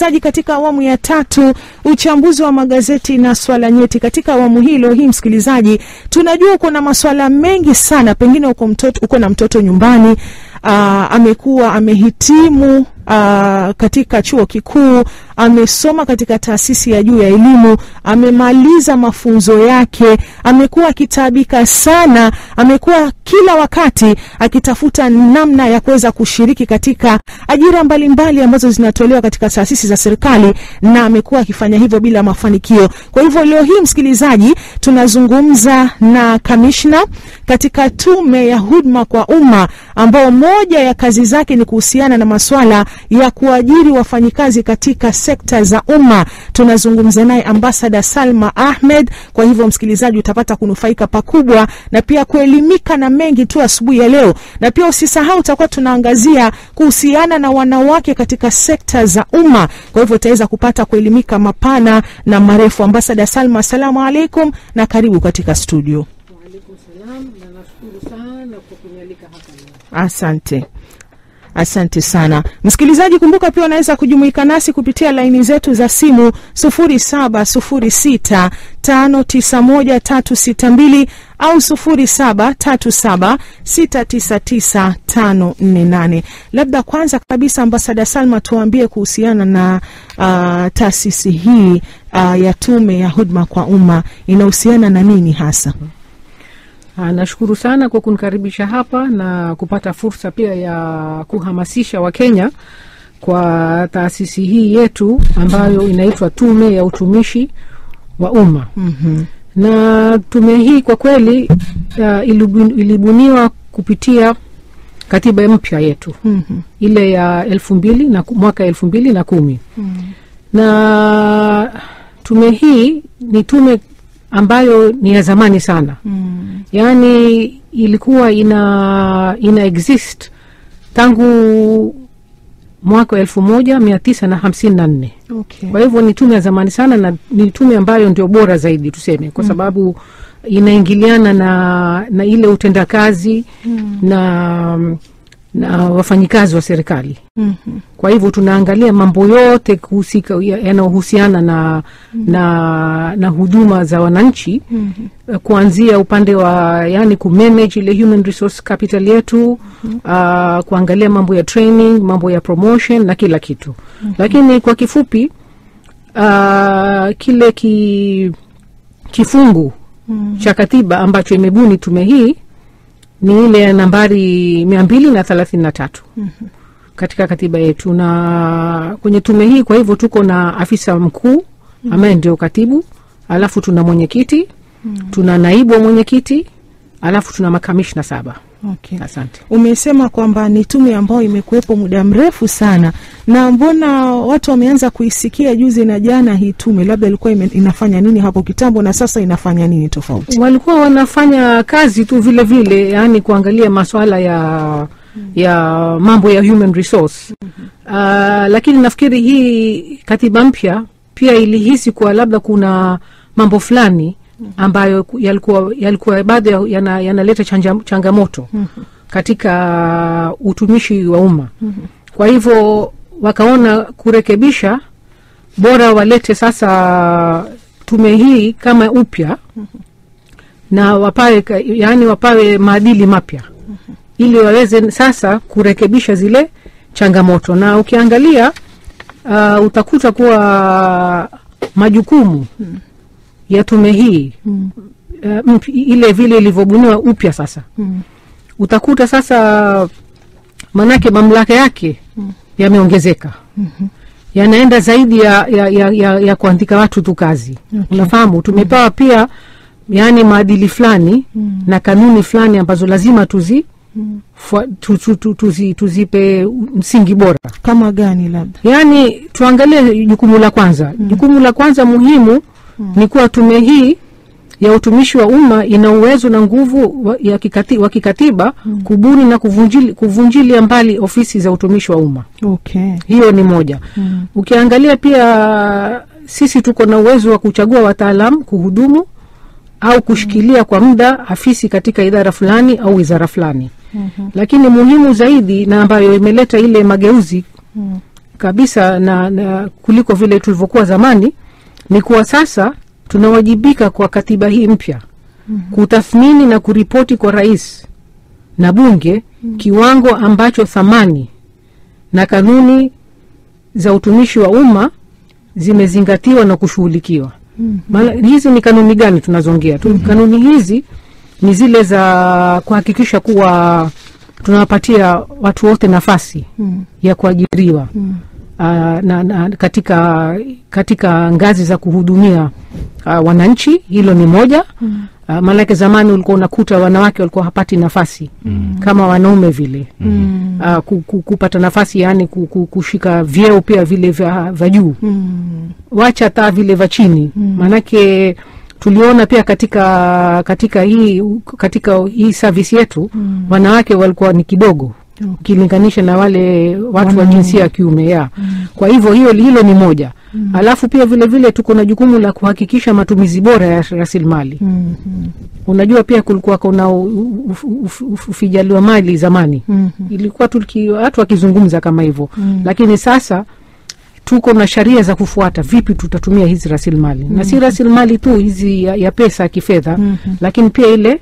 msikilizaji, katika awamu ya tatu, uchambuzi wa magazeti na swala nyeti. Katika awamu hilo hii, msikilizaji, tunajua uko na maswala mengi sana, pengine uko mtoto, uko na mtoto nyumbani, aa, amekuwa amehitimu aa, katika chuo kikuu, amesoma katika taasisi ya juu ya elimu, amemaliza mafunzo yake, amekuwa akitaabika sana, amekuwa kila wakati akitafuta namna ya kuweza kushiriki katika ajira mbalimbali mbali ambazo zinatolewa katika taasisi za serikali, na amekuwa akifanya hivyo bila mafanikio. Kwa hivyo leo hii, msikilizaji, tunazungumza na kamishna katika tume ya huduma kwa umma, ambao moja ya kazi zake ni kuhusiana na maswala ya kuajiri wafanyikazi katika sekta za umma. Tunazungumza naye ambasada Salma Ahmed. Kwa hivyo, msikilizaji, utapata kunufaika pakubwa na pia kuelimika na mengi tu asubuhi ya leo, na pia usisahau, utakuwa tunaangazia kuhusiana na wanawake katika sekta za umma. Kwa hivyo utaweza kupata kuelimika mapana na marefu. Ambasada Salma, asalamu alaikum na karibu katika studio. Waalaikum salam na nashukuru sana kwa kunialika hapa leo. Asante. Asante sana msikilizaji, kumbuka pia unaweza kujumuika nasi kupitia laini zetu za simu 0706591362 au 0737699548. Labda kwanza kabisa, ambasada Salma, tuambie kuhusiana na uh, taasisi hii uh, ya tume ya huduma kwa umma inahusiana na nini hasa? Ah, nashukuru sana kwa kunikaribisha hapa na kupata fursa pia ya kuhamasisha Wakenya kwa taasisi hii yetu ambayo inaitwa Tume ya Utumishi wa Umma. mm-hmm. Na tume hii kwa kweli uh, ilibun, ilibuniwa kupitia katiba mpya yetu Mm-hmm. ile ya elfu mbili na mwaka elfu mbili na kumi na tume hii ni tume ambayo ni ya zamani sana Mm. yaani ilikuwa ina ina exist tangu mwaka wa elfu moja mia tisa na hamsini na nne Okay. kwa hivyo ni tume ya zamani sana na ni tume ambayo ndio bora zaidi tuseme kwa sababu inaingiliana na na ile utendakazi na na wafanyikazi wa serikali Mhm. kwa hivyo tunaangalia mambo yote kuhusika ya- yanayohusiana na, na na huduma za wananchi Mhm. eh, kuanzia upande wa yani kumanage ile human resource capital yetu uh, kuangalia mambo ya training mambo ya promotion na kila kitu lakini kwa kifupi uh, kile ki, kifungu cha katiba ambacho imebuni tume hii ni ile ya nambari mia mbili na thelathini na tatu katika katiba yetu na kwenye tume hii kwa hivyo tuko na afisa mkuu ambaye ndio katibu alafu tuna mwenyekiti tuna naibu wa mwenyekiti alafu tuna makamishna saba Okay. asante Umesema kwamba ni tume ambayo imekuwepo muda mrefu sana, na mbona watu wameanza kuisikia juzi na jana hii tume? Labda ilikuwa ime, inafanya nini hapo kitambo na sasa inafanya nini tofauti? walikuwa wanafanya kazi tu vile vile yani kuangalia maswala ya ya mambo ya human resource uh, lakini nafikiri hii katiba mpya pia ilihisi kuwa labda kuna mambo fulani ambayo ku- yalikuwa yalikuwa bado ya- yana- yanaleta chanja, changamoto katika utumishi wa umma kwa hivyo wakaona kurekebisha bora walete sasa tume hii kama upya na wapawe ka- yaani wapawe maadili mapya ili waweze sasa kurekebisha zile changamoto na ukiangalia uh, utakuta kuwa majukumu ya tume hii uh, mp- ile vile ilivyobuniwa upya sasa utakuta sasa manake mamlaka yake yameongezeka yanaenda zaidi ya, ya, ya, ya, ya kuandika watu tu kazi unafahamu tumepewa pia yaani maadili fulani na kanuni fulani ambazo lazima tuzi fua- tu, tu, tu, tuzi, tuzipe msingi bora Kama gani? Labda yaani tuangalie jukumu la kwanza jukumu la kwanza muhimu ni kuwa tume hii ya utumishi wa umma ina uwezo na nguvu wa, ya kikati, wa kikatiba kubuni na kuvunjili, kuvunjilia mbali ofisi za utumishi wa umma okay. hiyo ni moja Mm. ukiangalia pia sisi tuko na uwezo wa kuchagua wataalam kuhudumu au kushikilia kwa muda afisi katika idara fulani au wizara fulani Mhm. lakini muhimu zaidi na ambayo imeleta ile mageuzi Mm. kabisa na, na kuliko vile tulivyokuwa zamani ni kuwa sasa tunawajibika kwa katiba hii mpya mm-hmm. kutathmini na kuripoti kwa rais na bunge mm-hmm. kiwango ambacho thamani na kanuni za utumishi wa umma zimezingatiwa na kushughulikiwa mm-hmm. hizi ni kanuni gani tunazoongea tu mm-hmm. kanuni hizi ni zile za kuhakikisha kuwa tunawapatia watu wote nafasi mm. ya kuajiriwa mm. uh, na, na, katika, katika ngazi za kuhudumia uh, wananchi hilo ni moja mm. uh, maanake zamani ulikuwa unakuta wanawake walikuwa hapati nafasi mm. kama wanaume vile mm. uh, ku, ku, kupata nafasi yaani ku, ku, kushika vyeo pia vile vya, vya juu mm. wacha hata vile vya chini mm. maanake tuliona pia katika katika hii katika hii service yetu mm. wanawake walikuwa ni kidogo ukilinganisha na wale watu wa jinsia ya kiume ya mm. kwa hivyo hiyo hilo ni moja mm. alafu pia vile vile tuko na jukumu la kuhakikisha matumizi bora ya rasilimali mm -hmm. unajua pia kulikuwa kuna ufijaliwa mali zamani mm -hmm. ilikuwa watu wakizungumza kama hivyo mm. lakini sasa tuko na sheria za kufuata vipi tutatumia hizi rasilimali mm-hmm. na si rasilimali tu hizi ya, ya pesa ya kifedha mm-hmm. lakini pia ile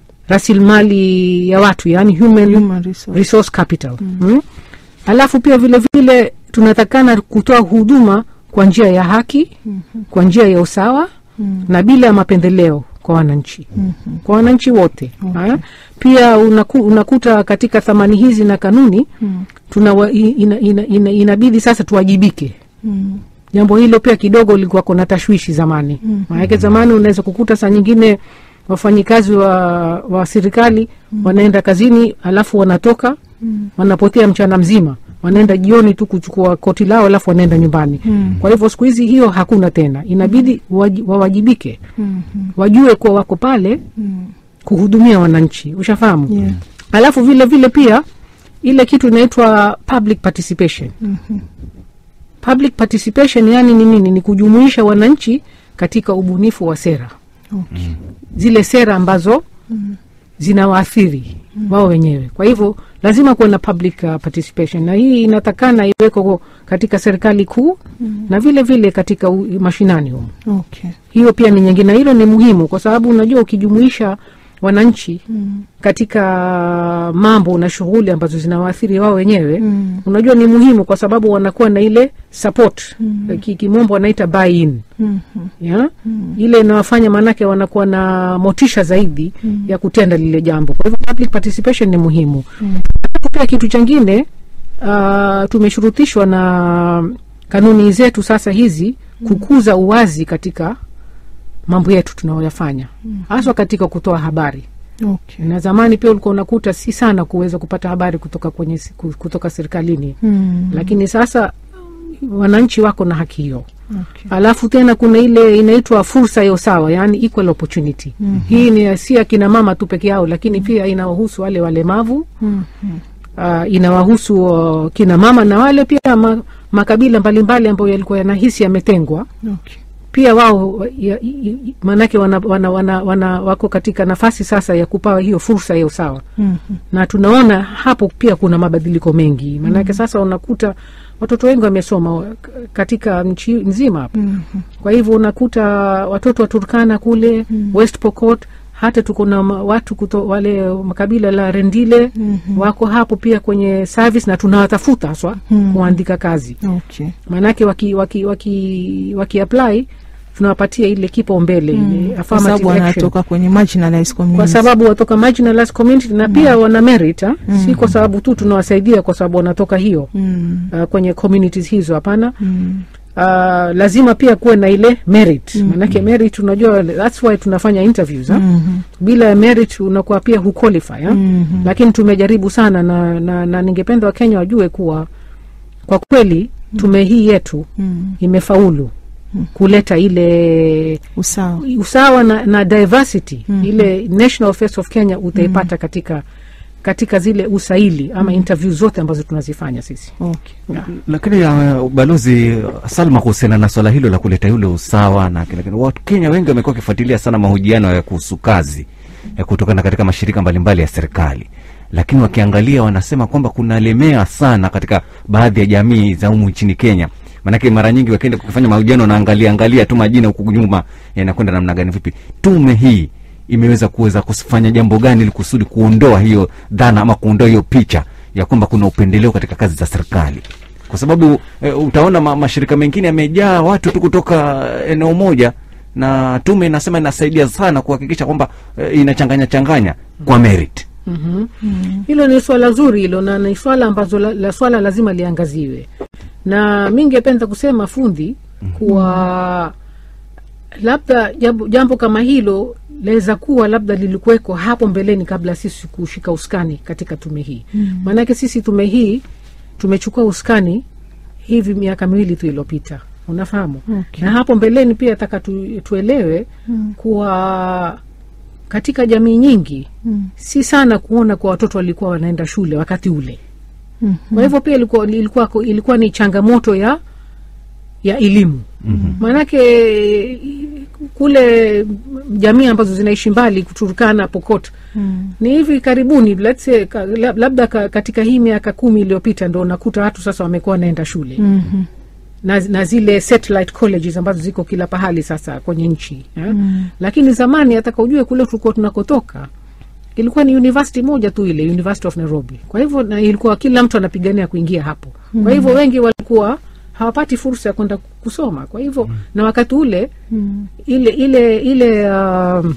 rasilimali ya watu yani human, Human resource. resource capital mm-hmm. mm? alafu pia vile vile tunatakana kutoa huduma kwa njia ya haki mm-hmm. kwa njia ya usawa mm-hmm. na bila ya mapendeleo kwa wananchi mm-hmm. kwa wananchi wote okay. pia unaku, unakuta katika thamani hizi na kanuni mm. tuna ina, ina, ina, inabidi sasa tuwajibike mm. jambo hilo pia kidogo likuwa kuna tashwishi zamani mm. maanake zamani unaweza kukuta saa nyingine wafanyikazi wa, wa serikali mm. wanaenda kazini alafu wanatoka mm. wanapotea mchana mzima wanaenda jioni tu kuchukua koti lao alafu wanaenda nyumbani mm. kwa hivyo siku hizi hiyo hakuna tena inabidi mm. wawajibike mm-hmm. wajue kuwa wako pale mm. kuhudumia wananchi ushafahamu Yeah. alafu vile vile pia ile kitu inaitwa public participation Mhm. public participation yani ni nini ni kujumuisha wananchi katika ubunifu wa sera Okay. zile sera ambazo zinawaathiri wao wenyewe kwa hivyo lazima kuwe na public uh, participation na hii inatakana iweko katika serikali kuu na vile vile katika u, mashinani humo Okay. hiyo pia ni nyingine hilo ni muhimu kwa sababu unajua ukijumuisha wananchi Mm. katika mambo na shughuli ambazo zinawaathiri wao wenyewe Mm. unajua ni muhimu kwa sababu wanakuwa na ile support mm. kimombo wanaita buy in Mhm. ya ile inawafanya maanake wanakuwa na motisha zaidi mm. ya kutenda lile jambo kwa hivyo public participation ni muhimu mm. pia kitu chengine uh, tumeshurutishwa na kanuni zetu sasa hizi kukuza uwazi katika mambo yetu tunayoyafanya haswa katika kutoa habari Okay. na zamani pia ulikuwa unakuta si sana kuweza kupata habari kutoka kwenye si- ku- kutoka serikalini Mm. lakini sasa wananchi wako na haki hiyo Okay. alafu tena kuna ile inaitwa fursa ya usawa yani equal opportunity mm-hmm. hii ni si akina mama tu peke yao lakini pia inawahusu wale walemavu Mhm. uh, inawahusu uh, kina mama na wale pia ma, makabila mbalimbali ambayo yalikuwa yanahisi yametengwa Okay. pia wao ya- i- i- maanake wana, wana, wana, wana, wako katika nafasi sasa ya kupawa hiyo fursa ya usawa Mhm. na tunaona hapo pia kuna mabadiliko mengi maanake sasa unakuta watoto wengi wamesoma k- katika nchi nzima hapa Mhm. kwa hivyo unakuta watoto wa turkana kule mm. west pokot hata tuko na ma- watu kuto, wale makabila la rendile mm-hmm. wako hapo pia kwenye service na tunawatafuta haswa mm. kuandika kazi Okay. maanake waki, waki, waki, waki apply tunawapatia ile kipaumbele ile Kwa affirmative sababu action wanatoka kwenye marginalized kwa communities. sababu watoka marginalized community na pia wana merit ha? si kwa sababu tu tunawasaidia kwa sababu wanatoka hiyo Mm. uh, kwenye communities hizo hapana Mm. uh, lazima pia kuwe na ile merit mm. manake merit unajua thats why tunafanya interviews ha? Mhm. bila ya merit unakuwa pia huqualify ha? Mhm. lakini tumejaribu sana na, na, na ningependa wakenya wajue kuwa kwa kweli tume hii yetu Mm. imefaulu kuleta ile Usawa. usawa na, na diversity mm-hmm. ile national face of kenya utaipata mm-hmm. katika katika zile usaili ama mm-hmm. interview zote ambazo tunazifanya sisi Okay. yeah. Lakini uh, balozi uh, Salma, kuhusiana na swala hilo la kuleta yule usawa na kile kile, Wakenya wengi wamekuwa wakifuatilia sana mahojiano ya kuhusu kazi ya kutokana katika mashirika mbalimbali ya serikali lakini wakiangalia wanasema kwamba kunalemea sana katika baadhi ya jamii za humu nchini Kenya. Maanake mara nyingi wakienda kufanya mahojiano wanaangalia angalia tu majina huku nyuma yanakwenda namna gani. Vipi tume hii imeweza kuweza kufanya jambo gani ili kusudi kuondoa hiyo dhana ama kuondoa hiyo picha ya kwamba kuna upendeleo katika kazi za serikali? Kwa sababu e, utaona ma, mashirika mengine yamejaa watu tu kutoka eneo moja, na tume inasema inasaidia sana kuhakikisha kwamba e, inachanganya changanya kwa merit. Mhm. hilo ni swala zuri hilo na ni swala ambazo la, la swala lazima liangaziwe na mi ngependa kusema fundi kuwa labda jambo, jambo kama hilo laweza kuwa labda lilikuweko hapo mbeleni kabla sisi kushika uskani katika tume hii maanake sisi tume hii tumechukua uskani hivi miaka miwili tu iliyopita unafahamu Okay. na hapo mbeleni pia taka tu, tuelewe kuwa katika jamii nyingi si sana kuona kwa watoto walikuwa wanaenda shule wakati ule kwa hivyo pia ilikuwa, ilikuwa, ilikuwa ni changamoto ya ya elimu maanake kule jamii ambazo zinaishi mbali Turkana, Pokot ni hivi karibuni let's say, ka, lab- labda ka, katika hii miaka kumi iliyopita ndo unakuta watu sasa wamekuwa wanaenda shule Mhm. na, na zile satellite colleges ambazo ziko kila pahali sasa kwenye nchi eh? lakini zamani ataka ujue kule tulikuwa tunakotoka ilikuwa ni university moja tu ile University of Nairobi. Kwa hivyo na ilikuwa kila mtu anapigania kuingia hapo. Kwa hivyo wengi walikuwa hawapati fursa ya kwenda kusoma. Kwa hivyo na wakati ule ile ile ile um,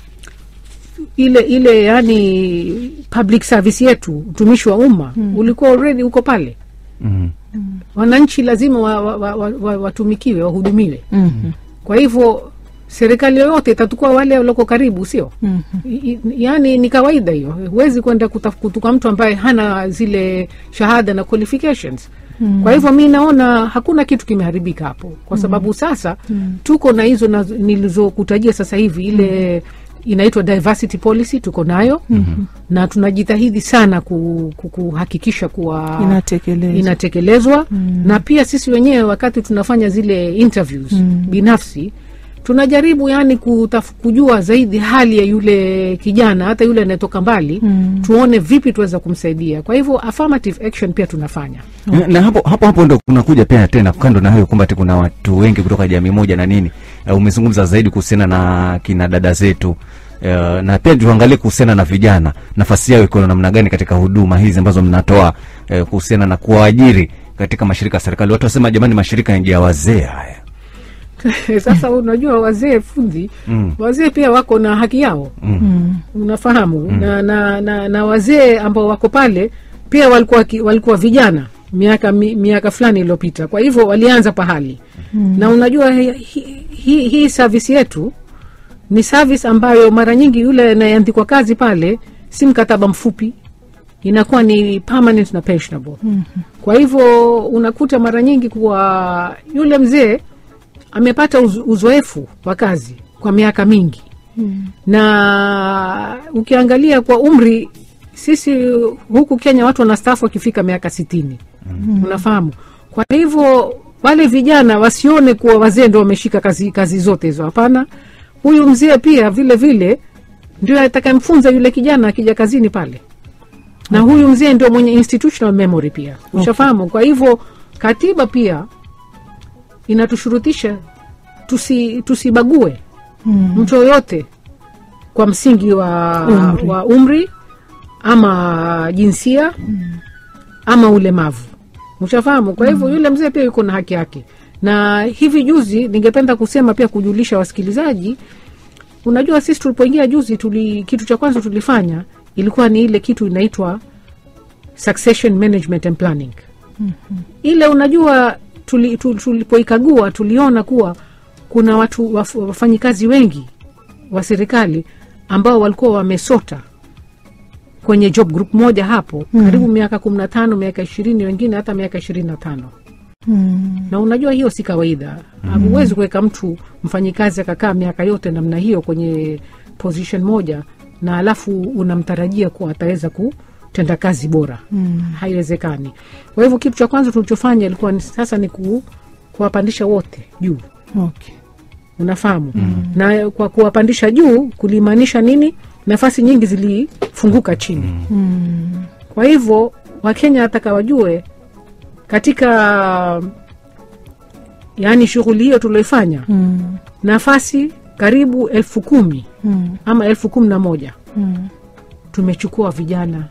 ile ile yani public service yetu utumishi wa umma ulikuwa already uko pale. Mhm. Wananchi lazima wa, wa, wa, wa, wa, watumikiwe wahudumiwe. Mhm. Kwa hivyo serikali yoyote itatukua wale walioko karibu, sio? Mhm. I- i- yaani ni kawaida hiyo huwezi kwenda kutaf- kutuka mtu ambaye hana zile shahada na qualifications kwa hivyo mi naona hakuna kitu kimeharibika hapo kwa sababu sasa tuko na hizo na- nilizokutajia sasa hivi ile inaitwa diversity policy tuko nayo na tunajitahidi sana ku, ku, kuhakikisha kuwa Inatekelezwa. inatekelezwa na pia sisi wenyewe wakati tunafanya zile interviews binafsi tunajaribu yani kutaf, kujua zaidi hali ya yule kijana hata yule anayetoka mbali tuone vipi tuweza kumsaidia kwa hivyo affirmative action pia tunafanya Na, na hapo hapo hapo ndo kunakuja pia tena kando na hayo kwamba ati kuna watu wengi kutoka jamii moja na nini. Uh, umezungumza zaidi kuhusiana na kina dada zetu. Uh, na pia tuangalie kuhusiana na vijana, nafasi yao iko namna gani katika huduma hizi ambazo mnatoa uh, kuhusiana na kuwaajiri katika mashirika ya serikali. Watu wasema jamani, mashirika ya wazee haya. sasa unajua wazee fundi Mm. wazee pia wako na haki yao Mm. unafahamu na, na, na, na wazee ambao wako pale pia walikuwa, ki- walikuwa vijana miaka mi, miaka fulani iliyopita kwa hivyo walianza pahali na unajua hii hi, hi, hii service yetu ni service ambayo mara nyingi yule anayeandikwa kazi pale si mkataba mfupi inakuwa ni permanent na pensionable kwa hivyo unakuta mara nyingi kuwa yule mzee amepata uz, uzoefu wa kazi kwa miaka mingi na ukiangalia kwa umri sisi huku Kenya watu wanastaafu wakifika miaka sitini unafahamu. Kwa hivyo wale vijana wasione kuwa wazee ndo wameshika kazi, kazi zote hizo. Hapana, huyu mzee pia vile vile ndio atakayemfunza yule kijana akija kazini pale, na huyu mzee ndio mwenye institutional memory pia, ushafahamu. Kwa hivyo katiba pia inatushurutisha tusi, tusibague mtu yoyote kwa msingi wa Umri. wa umri ama jinsia ama ulemavu ushafahamu kwa hivyo yule mzee pia yuko na haki yake na hivi juzi ningependa kusema pia kujulisha wasikilizaji unajua sisi tulipoingia juzi tuli, kitu cha kwanza tulifanya ilikuwa ni ile kitu inaitwa succession management and planning ile unajua tuli, tu- tulipoikagua tuliona kuwa kuna watu waf- wafanyikazi wengi wa serikali ambao walikuwa wamesota kwenye job group moja hapo mm. karibu miaka kumi na tano miaka ishirini wengine hata miaka ishirini na tano Mm. na unajua hiyo si kawaida huwezi kuweka mtu mfanyikazi akakaa miaka yote namna hiyo kwenye position moja na alafu unamtarajia kuwa ataweza kutenda kazi bora mm. haiwezekani kwa hivyo kitu cha kwanza tulichofanya ilikuwa ni, sasa ni ku, kuwapandisha wote juu Okay. unafahamu na kwa kuwapandisha juu kulimaanisha nini nafasi nyingi zilifunguka chini kwa hivyo wakenya nataka wajue katika yaani shughuli hiyo tulioifanya Mm. nafasi karibu elfu kumi Mm. ama elfu kumi na moja Mm. tumechukua vijana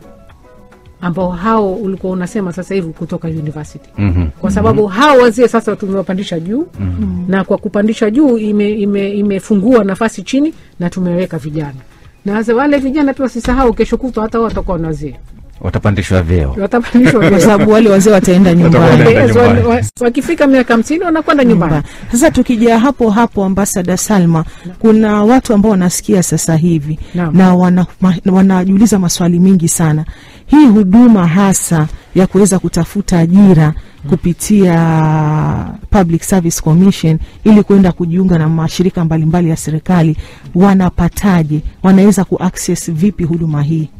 ambao hao ulikuwa unasema sasa hivi kutoka university Mhm. kwa sababu hao wazee sasa tumewapandisha juu mm-hmm. na kwa kupandisha juu imefungua ime, imefungua nafasi chini na tumeweka vijana na sasa wale vijana pia wasisahau kesho kutwa hata wao watakuwa ni wazee watapandishwa vyeo watapandishwa kwa vyeo. sababu wale wazee wataenda nyumbani Watakwenda Yes, wa- nyumbani. wa- wakifika miaka hamsini wanakwenda nyumbani nyumba. Sasa tukija hapo hapo, ambasada Salma, kuna watu ambao wanasikia sasa hivi Naam. na wana, ma, wanajiuliza maswali mingi sana. Hii huduma hasa ya kuweza kutafuta ajira kupitia Public Service Commission ili kuenda kujiunga na mashirika mbalimbali ya serikali, wanapataje? Wanaweza kuaccess vipi huduma hii?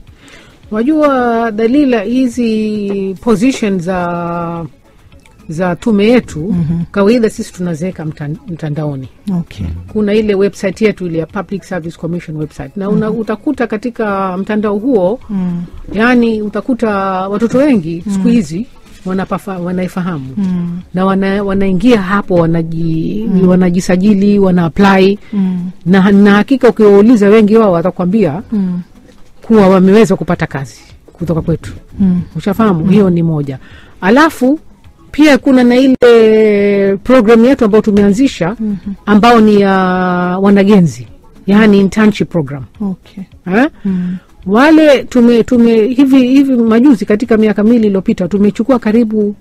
wajua dalila hizi position za za tume yetu mm-hmm. kawaida sisi tunaziweka mtan, mtandaoni Okay. kuna ile website yetu ile ya Public Service Commission website na una, utakuta katika mtandao huo Mm. yani utakuta watoto wengi siku hizi wanapafa- wanaifahamu Mm. na wana, wanaingia hapo wanaji, wanajisajili wana apply Mm. na, na hakika ukiwauliza wengi wao watakwambia Mm. kuwa wameweza kupata kazi kutoka kwetu Mm. ushafahamu hiyo ni moja alafu pia kuna na ile programu yetu ambayo tumeanzisha ambao ni ya wanagenzi yaani internship program Okay. eh? Mm. wale tume, tume hivi hivi majuzi katika miaka miwili iliyopita tumechukua karibu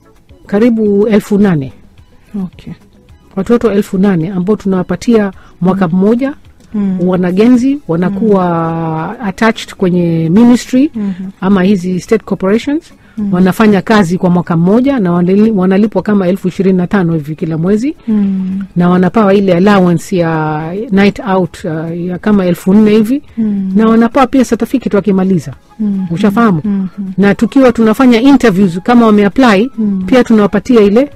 karibu elfu nane Okay. watoto elfu nane ambao tunawapatia mwaka mmoja Mm. wanagenzi wanakuwa attached kwenye ministry Mhm. ama hizi state corporations wanafanya kazi kwa mwaka mmoja na wanali- wanalipwa kama elfu ishirini na tano hivi kila mwezi Mm. na wanapawa ile allowance ya night out uh, ya kama elfu nne hivi Mm. na wanapawa pia certificate wakimaliza Mm. ushafahamu Mhm. na tukiwa tunafanya interviews kama wameapply Mm. pia tunawapatia ile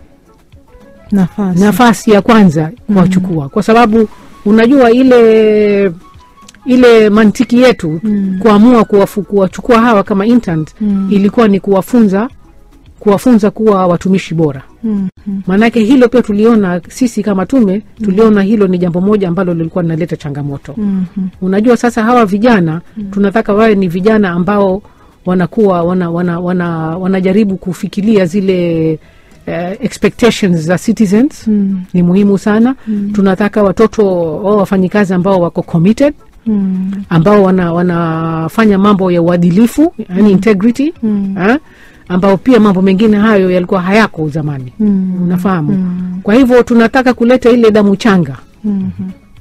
Nafasi. nafasi ya kwanza kuwachukua kwa sababu unajua ile ile mantiki yetu Mm. kuamua kuwafu- kuwachukua hawa kama interns Mm. ilikuwa ni kuwafunza kuwafunza kuwa watumishi bora Mm. maanake hilo pia tuliona sisi kama tume tuliona hilo ni jambo moja ambalo lilikuwa linaleta changamoto Mhm. unajua sasa hawa vijana tunataka wawe ni vijana ambao wanakuwa wana, wana, wana, wanajaribu kufikiria zile uh, expectations za citizens Mm. ni muhimu sana tunataka watoto wao wafanyikazi ambao wako committed Mm. ambao wana, wanafanya mambo ya uadilifu yani integrity Mm. ha? ambao pia mambo mengine hayo yalikuwa hayako zamani Mm. unafahamu Mm. kwa hivyo tunataka kuleta ile damu changa Mhm.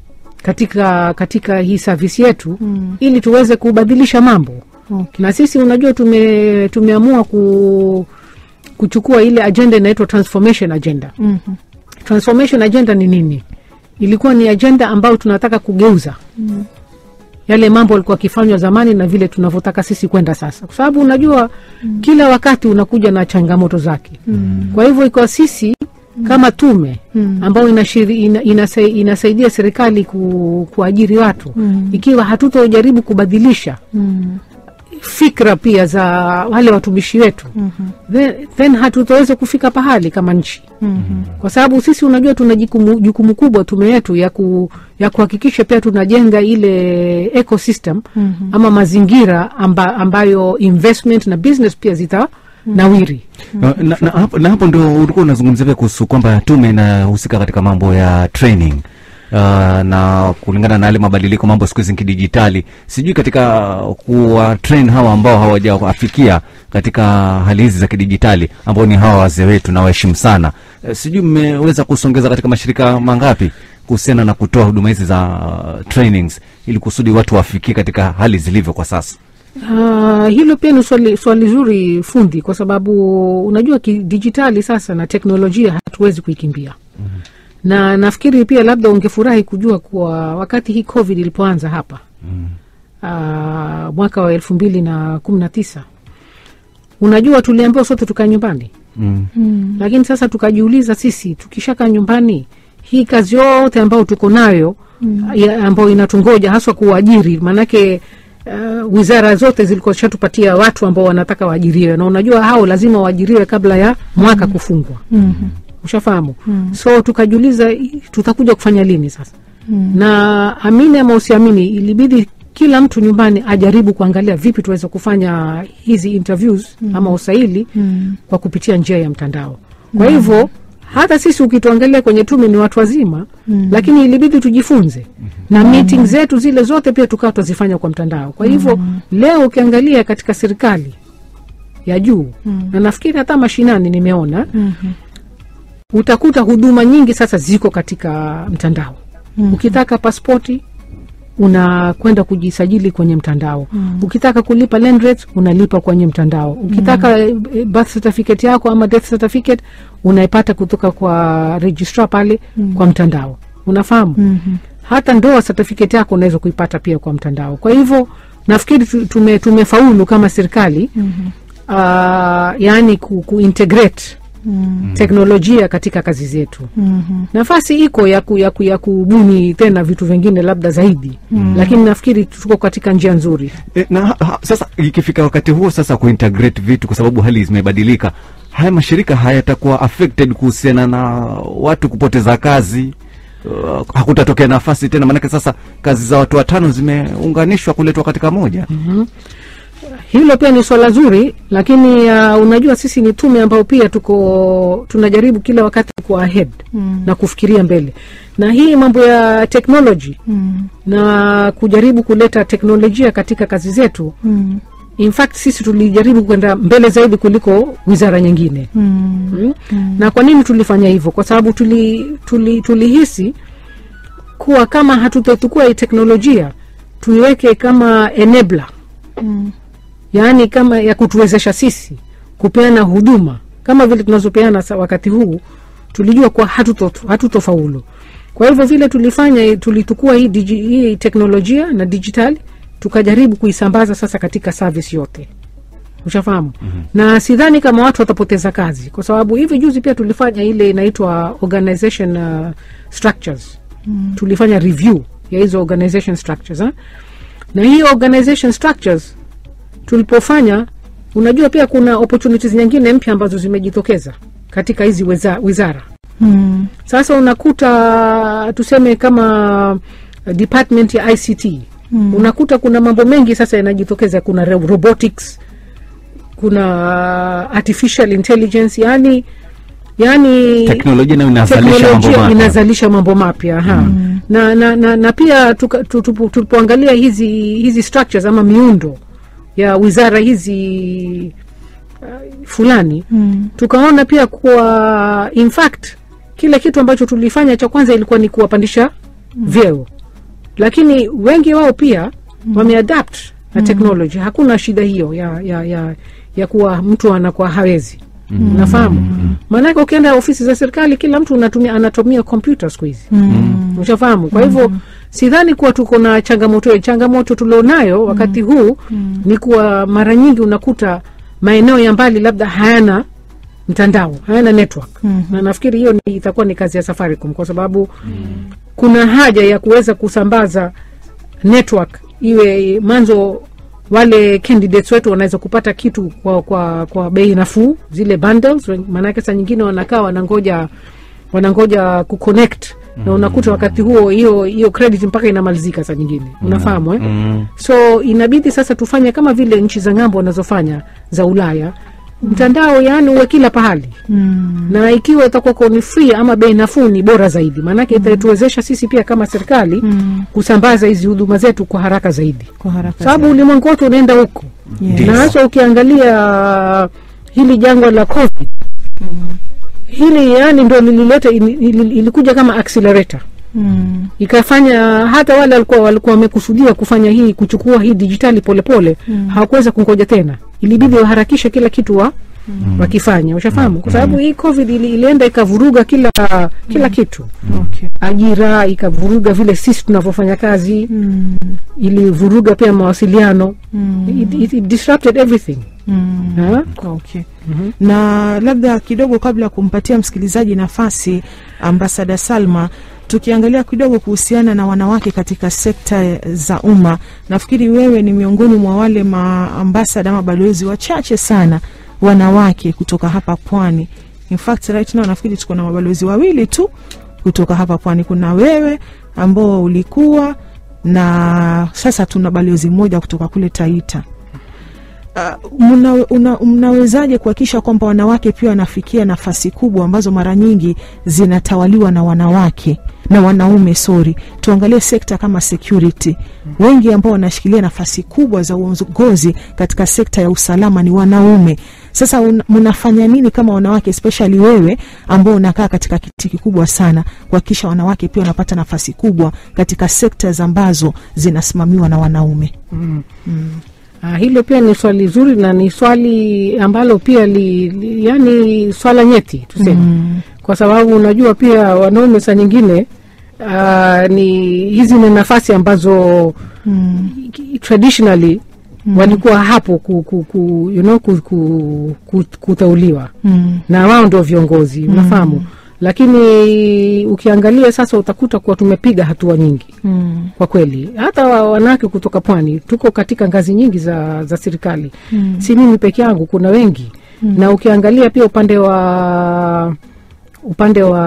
katika katika hii service yetu Mm. ili tuweze kubadilisha mambo Okay. na sisi unajua tume, tumeamua ku, kuchukua ile agenda inaitwa transformation agenda Mhm. transformation agenda ni nini ilikuwa ni agenda ambayo tunataka kugeuza Mm. yale mambo yalikuwa akifanywa zamani na vile tunavyotaka sisi kwenda sasa kwa sababu unajua mm. kila wakati unakuja na changamoto zake Mm. kwa hivyo ikiwa sisi kama tume Mm. ambayo inashiri, ina, inasai, inasaidia serikali ku, kuajiri watu Mm. ikiwa hatutojaribu kubadilisha Mm. fikra pia za wale watumishi wetu Mhm. then, then hatutaweza kufika pahali kama nchi Mhm. kwa sababu sisi unajua tuna jukumu, jukumu kubwa tume yetu ya, ku, ya kuhakikisha pia tunajenga ile ecosystem Mhm. ama mazingira amba, ambayo investment na business pia zita nawiri na, na, na, hapo, na hapo ndio ulikuwa unazungumzia pia kuhusu kwamba tume inahusika katika mambo ya training uh, na kulingana na yale mabadiliko mambo siku hizi kidijitali sijui katika kuwa train hawa ambao hawajawafikia katika hali hizi za kidijitali ambao ni hawa wazee wetu na waheshimu sana uh, sijui mmeweza kusongeza katika mashirika mangapi kuhusiana na kutoa huduma hizi za uh, trainings ili kusudi watu wafikie katika hali zilivyo kwa sasa Uh, hilo pia ni swali, swali zuri fundi, kwa sababu unajua kidijitali sasa na teknolojia hatuwezi kuikimbia mm-hmm. na nafikiri pia labda ungefurahi kujua kuwa wakati hii covid ilipoanza hapa mm. uh, mwaka wa elfu mbili na kumi na tisa unajua tuliambiwa sote tukae nyumbani mm. Mm. lakini sasa tukajiuliza sisi tukishakaa nyumbani hii kazi yote ambayo tuko nayo ya- ambayo inatungoja haswa kuwaajiri maanake uh, wizara zote zilikuwa zishatupatia watu ambao wanataka waajiriwe na unajua hao lazima waajiriwe kabla ya mwaka kufungwa ushafahamu so tukajiuliza i- tutakuja kufanya lini sasa na amini ama usiamini ilibidi kila mtu nyumbani ajaribu kuangalia vipi tuweze kufanya hizi interviews ama usaili kwa kupitia njia ya mtandao kwa hivyo hata sisi ukituangalia kwenye tume ni watu wazima lakini ilibidi tujifunze na meeting zetu zile zote pia tukawa twazifanya kwa mtandao kwa hivyo leo ukiangalia katika serikali ya juu na nafikiri hata mashinani nimeona utakuta huduma nyingi sasa ziko katika mtandao ukitaka paspoti unakwenda kujisajili kwenye mtandao ukitaka kulipa land rates unalipa kwenye mtandao ukitaka eh, birth certificate yako ama death certificate unaipata kutoka kwa registrar pale kwa mtandao unafahamu hata ndoa certificate yako unaweza kuipata pia kwa mtandao kwa hivyo nafikiri tu- tume, tumefaulu kama serikali uh, yaani ku, kuintegrate teknolojia katika kazi zetu nafasi iko ya, ku, ya, ku, ya kubuni tena vitu vingine labda zaidi lakini nafikiri tuko katika njia nzuri E, na ha, ha, sasa ikifika wakati huo sasa kuintegrate vitu kwa sababu hali zimebadilika haya mashirika hayatakuwa affected kuhusiana na watu kupoteza kazi uh, hakutatokea nafasi tena maanake sasa kazi za watu watano zimeunganishwa kuletwa katika moja hilo pia ni swala zuri lakini uh, unajua sisi ni tume ambao pia tuko tunajaribu kila wakati kuwa ahead na kufikiria mbele na hii mambo ya technology na kujaribu kuleta teknolojia katika kazi zetu in fact sisi tulijaribu kwenda mbele zaidi kuliko wizara nyingine mm. na kwa nini tulifanya hivyo kwa sababu tulihisi tuli, tulihisi kuwa kama hatutochukua hii teknolojia tuiweke kama enabler yaani kama ya kutuwezesha sisi kupeana huduma kama vile tunazopeana sa- wakati huu tulijua kuwa hatuto- hatutofaulu kwa hivyo vile tulifanya tulitukua hii, digi, hii teknolojia na dijitali tukajaribu kuisambaza sasa katika service yote ushafahamu mm-hmm. na sidhani kama watu watapoteza kazi kwa sababu hivi juzi pia tulifanya ile inaitwa organization uh, structures mm. tulifanya review ya hizo organization structures ha? na hii organization structures tulipofanya unajua pia kuna opportunities nyingine mpya ambazo zimejitokeza katika hizi weza, wizara Mm. sasa unakuta tuseme kama uh, department ya ict mm. unakuta kuna mambo mengi sasa yanajitokeza kuna ro- robotics kuna uh, artificial intelligence yani yani teknolojia nayo inazalisha mambo teknolojia mapya inazalisha mambo mapya ha mm. na, na, na, na pia tuka- tu- tupo- tulipoangalia hizi hizi structures ama miundo ya wizara hizi uh, fulani Mm. tukaona pia kuwa in fact kile kitu ambacho tulifanya cha kwanza ilikuwa ni kuwapandisha vyeo lakini wengi wao pia wameadapt na technology hakuna shida hiyo ya, ya, ya, ya kuwa mtu anakuwa hawezi unafahamu maanake ukienda ofisi za serikali kila mtu unatumia, anatumia kompyuta siku hizi Mm. ushafahamu kwa hivyo sidhani kuwa tuko na changamoto hiyo changamoto tulionayo wakati huu ni kuwa mara nyingi unakuta maeneo ya mbali labda hayana mtandao hayana network na nafikiri hiyo ni, itakuwa ni kazi ya safaricom kwa sababu kuna haja ya kuweza kusambaza network iwe mwanzo wale candidates wetu wanaweza kupata kitu kwa, kwa, kwa bei nafuu zile bundles maanake saa nyingine wanakaa wanangoja wanangoja kuconnect na unakuta wakati huo hiyo hiyo credit mpaka inamalizika saa nyingine unafahamu eh? Mm. so inabidi sasa tufanye kama vile nchi za ng'ambo wanazofanya za ulaya mtandao yaani uwe kila pahali Mm. na ikiwa itakuwa ni free ama bei nafuu ni bora zaidi maanake itatuwezesha sisi pia kama serikali Mm. kusambaza hizi huduma zetu kwa haraka zaidi Kwa haraka sababu ulimwengu wote unaenda huko Yes. na hasa ukiangalia hili jangwa la covid hili yani ndo lilileta ili- ili- ilikuja kama accelerator Mm. ikafanya hata wale walikuwa walikuwa wamekusudia kufanya hii kuchukua hii dijitali polepole mm. hawakuweza kungoja tena ilibidi waharakishe kila kitu wa wakifanya ushafahamu kwa sababu hii covid ili, ilienda ikavuruga kila kila kitu okay. ajira ikavuruga vile sisi tunavyofanya kazi mm. ilivuruga pia mawasiliano Mm. it, it, it disrupted everything Mm. Ha? Okay. Na labda kidogo kabla ya kumpatia msikilizaji nafasi, ambasada Salma, tukiangalia kidogo kuhusiana na wanawake katika sekta za umma, nafikiri wewe ni miongoni mwa wale maambasada ama balozi wachache sana wanawake kutoka hapa pwani. In fact right now nafikiri tuko na mabalozi wawili tu kutoka hapa pwani. Kuna wewe ambao ulikuwa na sasa tuna balozi mmoja kutoka kule Taita. Uh, mna, una, mnawezaje kuhakikisha kwamba wanawake pia wanafikia nafasi kubwa ambazo mara nyingi zinatawaliwa na wanawake na wanaume sorry tuangalie sekta kama security wengi ambao wanashikilia nafasi kubwa za uongozi katika sekta ya usalama ni wanaume sasa un, mnafanya nini kama wanawake especially wewe ambao unakaa katika kiti kikubwa sana kuhakikisha wanawake pia wanapata nafasi kubwa katika sekta ambazo zinasimamiwa na wanaume Ah, hilo pia ni swali zuri na ni swali ambalo pia li, li, yani swala nyeti tuseme mm. kwa sababu unajua pia wanaume saa nyingine uh, ni hizi ni nafasi ambazo mm. traditionally mm. walikuwa hapo ku, ku, ku, you know, ku, ku, ku, kuteuliwa Mm. na wao ndio viongozi unafahamu lakini ukiangalia sasa utakuta kuwa tumepiga hatua nyingi Mm. kwa kweli hata wa- wanawake kutoka pwani tuko katika ngazi nyingi za, za serikali Mm. si mimi peke yangu kuna wengi mm. na ukiangalia pia upande wa upande wa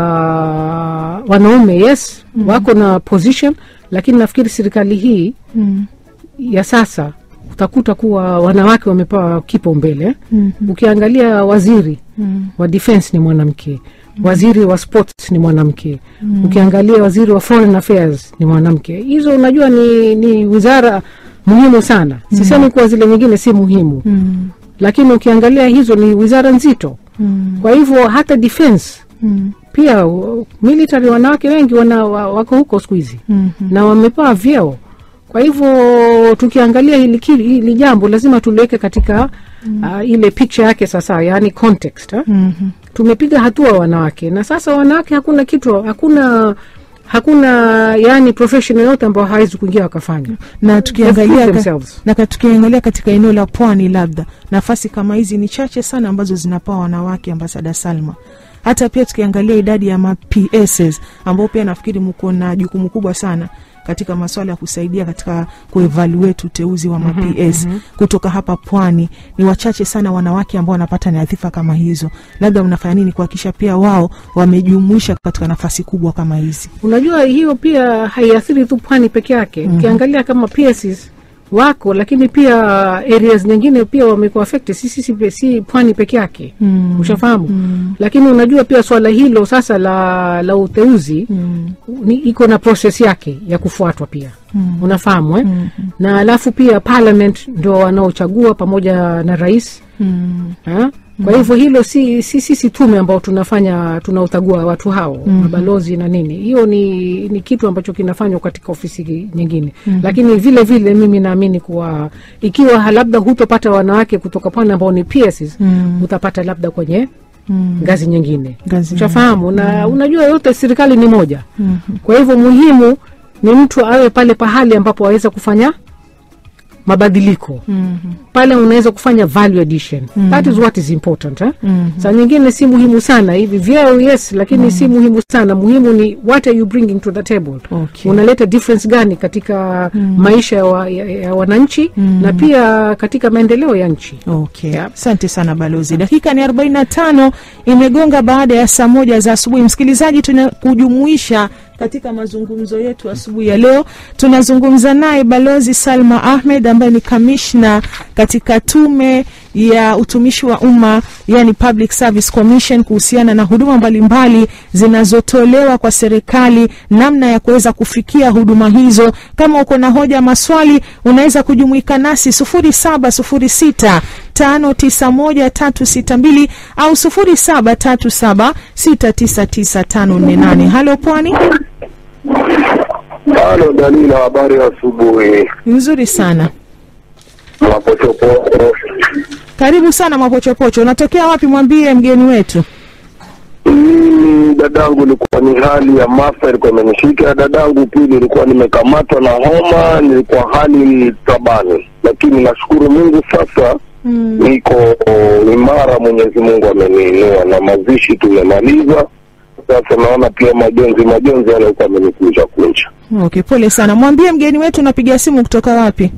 wanaume yes mm. wako na position lakini nafikiri serikali hii Mm. ya sasa utakuta kuwa wanawake wamepewa kipaumbele Mm. ukiangalia waziri Mm. wa defense ni mwanamke waziri wa sports ni mwanamke ukiangalia waziri wa foreign affairs ni mwanamke hizo unajua ni, ni wizara muhimu sana sisemi kuwa zile nyingine si muhimu Mm. lakini ukiangalia hizo ni wizara nzito Mm. kwa hivyo hata defense Mm. pia uh, military wanawake wengi wana, wa- wako huko siku hizi Mhm. na wamepewa vyeo kwa hivyo tukiangalia hili, kili- hili jambo lazima tuliweke katika uh, ile picture yake sasa yaani context ha? Mhm. tumepiga hatua wanawake na sasa wanawake hakuna kitu hakuna hakuna yani profession yoyote ambayo hawezi kuingia wakafanya na They've tukiangalia proved ka, themselves. na ka- tukiangalia katika eneo la pwani labda nafasi kama hizi ni chache sana ambazo zinapewa wanawake ambasada salma hata pia tukiangalia idadi ya ma PSs ambao pia nafikiri mko na jukumu kubwa sana katika masuala ya kusaidia katika kuevaluate uteuzi wa ma PS kutoka hapa pwani ni wachache sana wanawake ambao wanapata nyadhifa kama hizo labda mnafanya nini kuhakikisha pia wao wamejumuisha katika nafasi kubwa kama hizi unajua hiyo pia haiathiri tu pwani peke yake ukiangalia kama PSs wako lakini pia areas nyingine pia wamekuwa affected si, si, si, si pwani peke yake Mm. ushafahamu lakini unajua pia swala hilo sasa la la uteuzi mm. ni iko na proses yake ya kufuatwa pia Mm. unafahamu eh? Mm. na alafu pia parliament ndo wanaochagua pamoja na rais Mm. ha? kwa hivyo hilo si si sisi tume ambao tunafanya tunaotagua watu hao Mhm. mabalozi na nini hiyo ni ni kitu ambacho kinafanywa katika ofisi nyingine lakini vile vile mimi naamini kuwa ikiwa labda hutopata wanawake kutoka pwani ambao ni PSs Mm. utapata labda kwenye Mm. ngazi nyingine Ngazi ushafahamu na unajua yote serikali ni moja Mhm. kwa hivyo muhimu ni mtu awe pale pahali ambapo aweza kufanya mabadiliko Mhm. pale unaweza kufanya value addition that is what is important eh? Mhm. saa nyingine si muhimu sana hivi vyeo yes lakini si muhimu sana muhimu ni what are you bringing to the table Okay. unaleta difference gani katika maisha ya, wa, ya, ya wananchi na pia katika maendeleo ya nchi Okay. Yeah. Asante sana balozi. Dakika ni 45 imegonga baada ya saa moja za asubuhi. Msikilizaji, tunakujumuisha katika mazungumzo yetu asubuhi ya leo. Tunazungumza naye balozi Salma Ahmed ambaye ni kamishna katika tume ya utumishi wa umma yani Public Service Commission kuhusiana na huduma mbalimbali zinazotolewa kwa serikali, namna ya kuweza kufikia huduma hizo. Kama uko na hoja, maswali, unaweza kujumuika nasi 0706 591362 au 0737699548. Halo Pwani, Halo Dalila, habari ya asubuhi. nzuri sana. Mapochopocho Karibu sana Mapochopocho, unatokea wapi? Mwambie mgeni wetu. Mimi dadangu, ilikuwa ni hali ya maafa ilikuwa imenishika. Dadangu pili, ilikuwa nimekamatwa na homa, nilikuwa hali tabani, lakini nashukuru Mungu sasa niko imara. Mwenyezi Mungu ameniinua na mazishi tumemaliza. Sasa naona pia majonzi majonzi yale alikuwa amenikunja kunja. Okay, pole sana. Mwambie mgeni wetu unapiga simu kutoka wapi?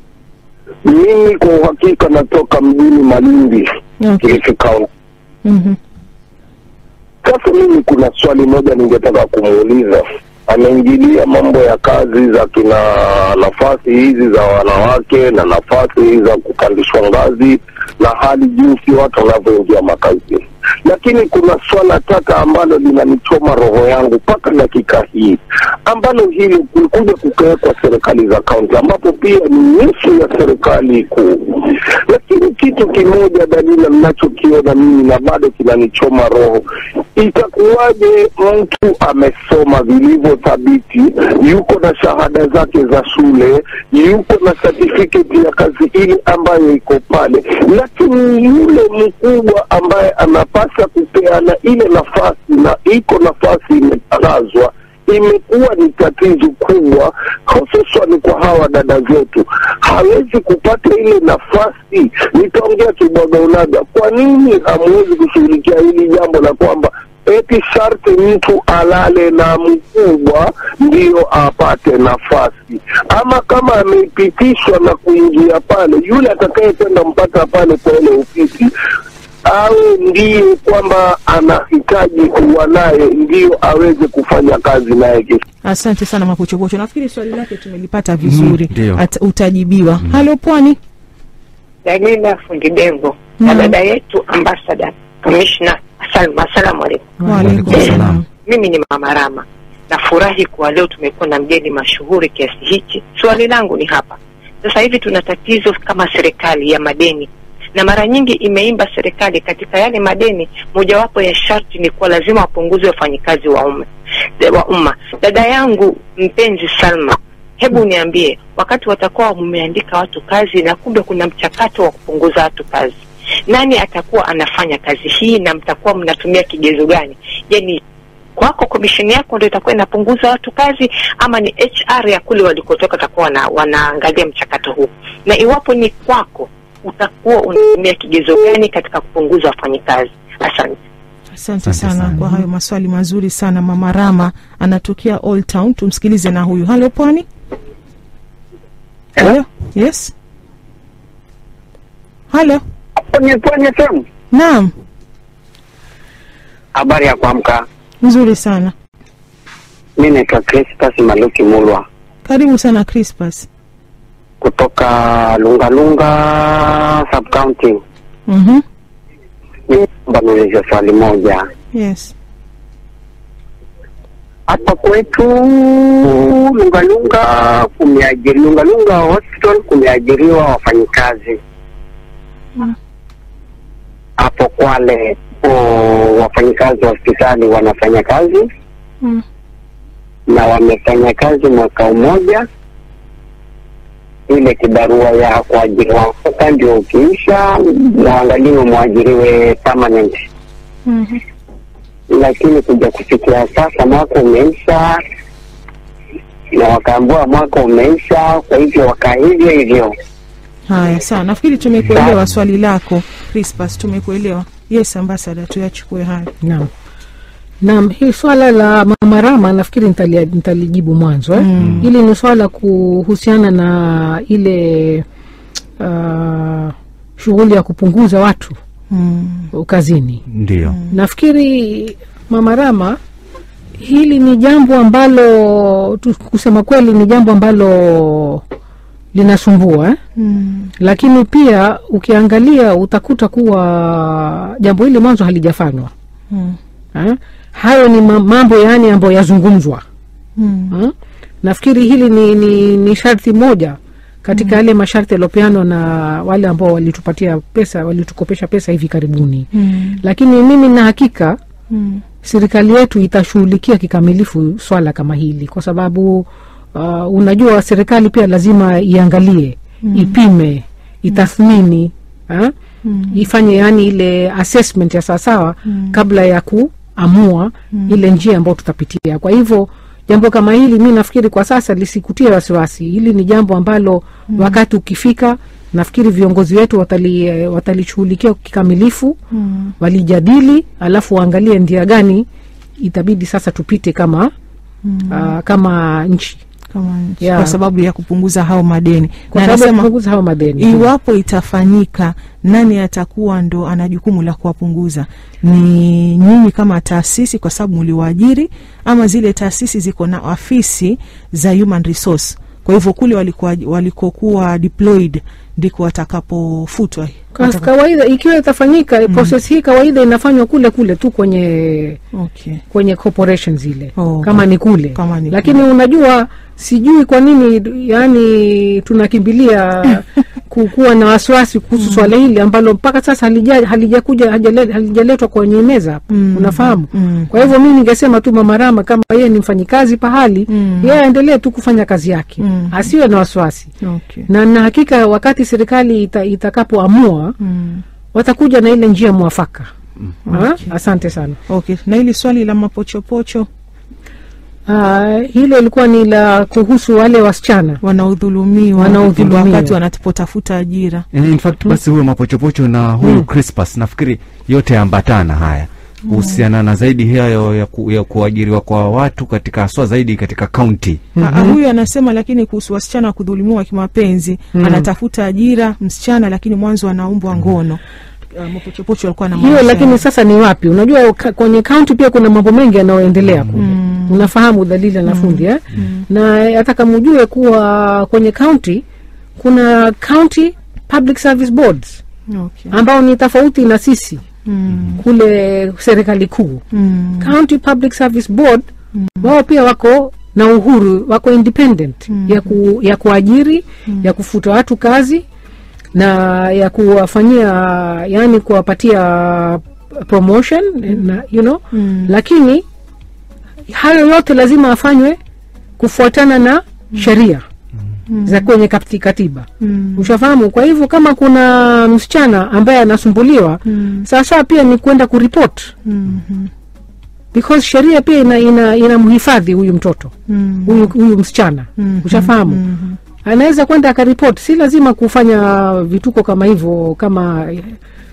Mimi kwa uhakika natoka mjini Malindi, Okay. Kilifi County. Mhm. Sasa mimi kuna swali moja ningetaka kumuuliza. Ameingilia mambo ya kazi za kina nafasi hizi za wanawake na nafasi za kupandishwa ngazi na hali jinsi watu wanavyoingia makazini, lakini kuna swala tata ambalo linanichoma roho yangu mpaka dakika hii, ambalo hili kulikuja kukawekwa serikali za kaunti, ambapo pia ni nusu ya serikali kuu. Lakini kitu kimoja Dalila, ninachokiona mimi na bado kinanichoma roho, itakuwaje mtu amesoma vilivyo thabiti, yuko na shahada zake za shule, yuko na certificate ya kazi ile ambayo iko pale, lakini yule mkubwa ambaye anapasa kupeana ile nafasi na iko nafasi imetangazwa imekuwa ni tatizo kubwa, hususan kwa hawa dada zetu, hawezi kupata ile nafasi. Nitaongea kibwagaunaga, kwa nini hamwezi kushughulikia hili jambo la kwamba eti sharti mtu alale na mkubwa ndiyo apate nafasi, ama kama amepitishwa na kuingia pale, yule atakayekwenda mpaka pale kwa ile ofisi awe ndiye kwamba anahitaji kuwa naye ndio aweze kufanya kazi naye kesho. Asante sana Mapochopocho, nafikiri swali lake tumelipata vizuri. Mm, ndio. At- utajibiwa. Halo Pwani. Dalila Fundi Devo na Mm. dada yetu ambassador commissioner Salma, asalamu alaikum. Waalaikum Waalaikum salam. salam. Mimi ni Mama Rama, nafurahi kuwa leo tumekuwa na mgeni mashuhuri kiasi hichi. Swali langu ni hapa sasa hivi, tuna tatizo kama serikali ya madeni, na mara nyingi imeimba serikali katika yale madeni, mojawapo ya sharti ni kuwa lazima wapunguze wafanyikazi wa umma wa umma. Dada yangu mpenzi Salma, hebu niambie, wakati watakuwa mumeandika watu kazi na kumbe kuna mchakato wa kupunguza watu kazi, nani atakuwa anafanya kazi hii na mtakuwa mnatumia kigezo gani? Yani kwako komisheni yako ndo itakuwa inapunguza watu kazi ama ni HR ya kule walikotoka takuwa wana, wanaangalia mchakato huu, na iwapo ni kwako utakuwa unatumia kigezo gani katika kupunguza wafanyikazi? Asante. Asante Asante sana sana. kwa hayo maswali mazuri sana. Mama Rama anatokea Old Town, tumsikilize na huyu. Halo Pwani. Halo. Yes. Halo. Pwani Pwani FM. Naam, Habari ya kuamka. nzuri sana. Mi naitwa Crispas Maluki Mulwa Karibu sana Crispas. kutoka Lungalunga sub county. Mhm. Naomba niulize swali moja. Yes. Hapa kwetu Lungalunga kumeajiri Lungalunga hospital kumeajiriwa wafanyikazi hapo Kwale o, wafanyikazi wa hospitali wanafanya kazi Mm. na wamefanya kazi mwaka mmoja. Ile kibarua ya kuajiriwa mwaka ndio ukiisha, waangaliwe mwajiriwe permanent, Mhm. lakini kuja kufikia sasa mwaka umeisha na wakaambua mwaka umeisha, kwa hivyo wakaa hivyo hivyo. Haya, sawa. Nafikiri tumekuelewa swali lako Crispas, tumekuelewa. Yes, ambassador, tuyachukue hayo. Naam. Naam, hii swala la Mama Rama nafikiri nitali- nitalijibu mwanzo eh? Mm. Hili ni swala kuhusiana na ile uh, shughuli ya kupunguza watu Mm. kazini. Ndio. Nafikiri Mama Rama, hili ni jambo ambalo tu- kusema kweli ni jambo ambalo linasumbua eh? Mm. Lakini pia ukiangalia utakuta kuwa jambo hili mwanzo halijafanywa Mm. eh? Hayo ni ma- mambo yaani ambayo yazungumzwa Mm. eh? Nafikiri hili ni, ni, ni sharti moja katika yale masharti yaliopeanwa na wale ambao walitupatia pesa walitukopesha pesa hivi karibuni Mm. lakini mimi na hakika Mm. serikali yetu itashughulikia kikamilifu swala kama hili kwa sababu uh, unajua serikali pia lazima iangalie mm. ipime itathmini ha? Mm. ifanye yani ile assessment ya sawasawa Mm. kabla ya kuamua ile njia ambayo tutapitia kwa hivyo jambo kama hili mi nafikiri kwa sasa lisikutie wasiwasi hili ni jambo ambalo wakati ukifika nafikiri viongozi wetu watali eh, watalishughulikia kikamilifu Mm. walijadili alafu waangalie ndia gani itabidi sasa tupite kama Mm. uh, kama nchi Kama nchi. Yeah. kwa sababu ya kupunguza hao madeni kwa na sababu ya anasema kupunguza hao madeni iwapo itafanyika nani atakuwa ndo ana jukumu la kuwapunguza ni nyinyi kama taasisi kwa sababu mliwaajiri ama zile taasisi ziko na afisi za human resource kwa hivyo kule walikuwa walikokuwa deployed ndiko watakapofutwa Kwa Wataka- kawaida ikiwa itafanyika process hii kawaida inafanywa kule kule tu kwenye okay. kwenye corporations zile Oh, kama ni kule kama ni lakini unajua sijui kwa nini yani tunakimbilia ku- kuwa na wasiwasi kuhusu swala hili ambalo mpaka sasa halija- halijakuja hajale- halijaletwa kwenye meza hapa Mm. unafahamu Mm. kwa hivyo mi ningesema tu mama Rama kama yeye ni mfanyikazi pahali Mm. yeye aendelee tu kufanya kazi yake Mm. asiwe na wasiwasi Okay. na na hakika wakati serikali ita, itakapoamua Mm. watakuja na ile njia mwafaka Ha? Okay. asante sana Okay. na hili swali la mapochopocho Ah, hilo ilikuwa ni la kuhusu wale wasichana wanaodhulumiwa Wanaodhulumiwa. wakati wanapotafuta ajira Eh, in fact basi huyo mapochopocho na huyu Crispus nafikiri yote yaambatana haya kuhusiana na zaidi hayo ya, ku, ya kuajiriwa kwa watu katika haswa zaidi katika kaunti Ah, huyu anasema lakini kuhusu wasichana kudhulumiwa kimapenzi anatafuta ajira msichana lakini mwanzo anaumbwa ngono Ah, mapochopocho alikuwa na hiyo maisha lakini ya- sasa ni wapi unajua ka, kwenye kaunti pia kuna mambo mengi yanayoendelea kule unafahamu dalili na fundi eh? na hata kama ujue kuwa kwenye kaunti kuna county public service boards okay. ambao ni tofauti na sisi mm. kule serikali kuu Mm. county public service board wao pia wako na uhuru wako independent ya, ku, ya kuajiri ya kufuta watu kazi na ya kuwafanyia yani kuwapatia promotion na, you know Mm. lakini hayo yote lazima afanywe kufuatana na sheria za kwenye kati- katiba Mm. ushafahamu kwa hivyo kama kuna msichana ambaye anasumbuliwa Mm. sasa pia ni kwenda kuripot Mhm. because sheria pia ina, ina, inamhifadhi huyu mtoto Mm. huyu, huyu msichana Mhm. ushafahamu Mhm. anaweza kwenda akaripoti si lazima kufanya vituko kama hivyo kama eh,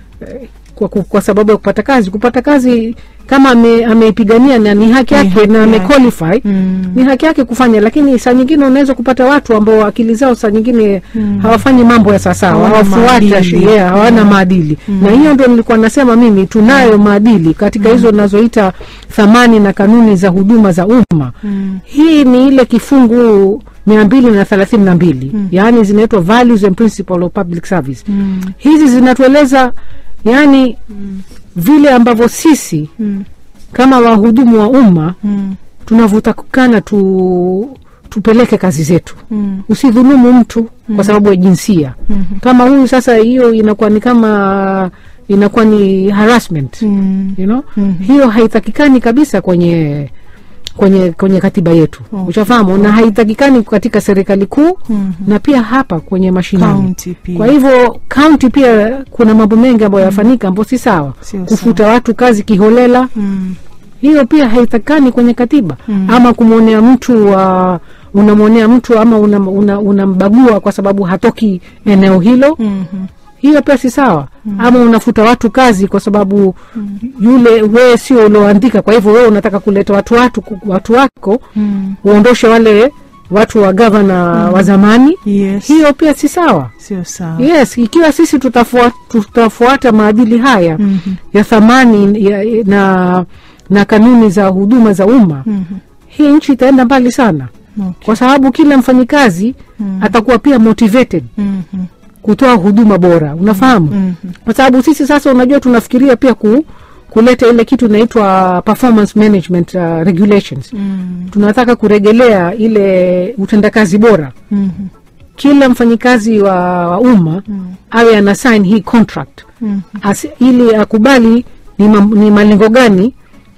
kwa, kwa, kwa sababu ya kupata kazi kupata kazi kama ame- ameipigania na ni haki Ni yake haki na yake. amequalify Mm. ni haki yake kufanya lakini saa nyingine unaweza kupata watu ambao akili zao saa nyingine hawafanyi mambo ya sawasawa Hawana hawafuati maadili. sheria hawana maadili na hiyo ndio nilikuwa nasema mimi tunayo maadili katika hizo nazoita thamani na kanuni za huduma za umma Mm. hii ni ile kifungu mia mbili na thelathini na mbili yaani zinaitwa values and principle of public service Mm. hizi zinatueleza yaani vile ambavyo sisi Mm. kama wahudumu wa umma Mm. tunavyotakikana tu tupeleke kazi zetu Mm. usidhulumu mtu kwa sababu ya jinsia kama huyu sasa hiyo inakuwa ni kama inakuwa ni harassment Mm. you know? Mhm. hiyo haitakikani kabisa kwenye kwenye kwenye katiba yetu Okay. ushafahamu na haitakikani katika serikali kuu Mhm. na pia hapa kwenye mashinani County pia. kwa hivyo kaunti pia kuna mambo mengi ambayo yafanyika ambayo si sawa Sio kufuta watu kazi kiholela Mm. hiyo pia haitakikani kwenye katiba ama kumwonea mtu uh, unamwonea mtu ama unambagua una, unambagua kwa sababu hatoki eneo hilo Mhm. hiyo pia si sawa ama unafuta watu kazi kwa sababu yule wewe sio ulioandika kwa hivyo wewe unataka kuleta watu watu watu wako Mm. uondoshe wale watu wa gavana wa zamani Yes. hiyo pia si sawa Sio sawa. yes ikiwa sisi tutafuata, tutafuata maadili haya Mhm. ya thamani ya, na na kanuni za huduma za umma Mhm. hii nchi itaenda mbali sana Okay. kwa sababu kila mfanyikazi atakuwa pia motivated Mhm. kutoa huduma bora unafahamu Mhm. kwa sababu sisi sasa unajua tunafikiria pia ku, kuleta ile kitu inaitwa performance management uh, regulations Mm. tunataka kuregelea ile utendakazi bora Mhm. kila mfanyikazi wa, wa umma awe ana sign hii contract Mhm. Asi, ili akubali ni, ma, ni malengo gani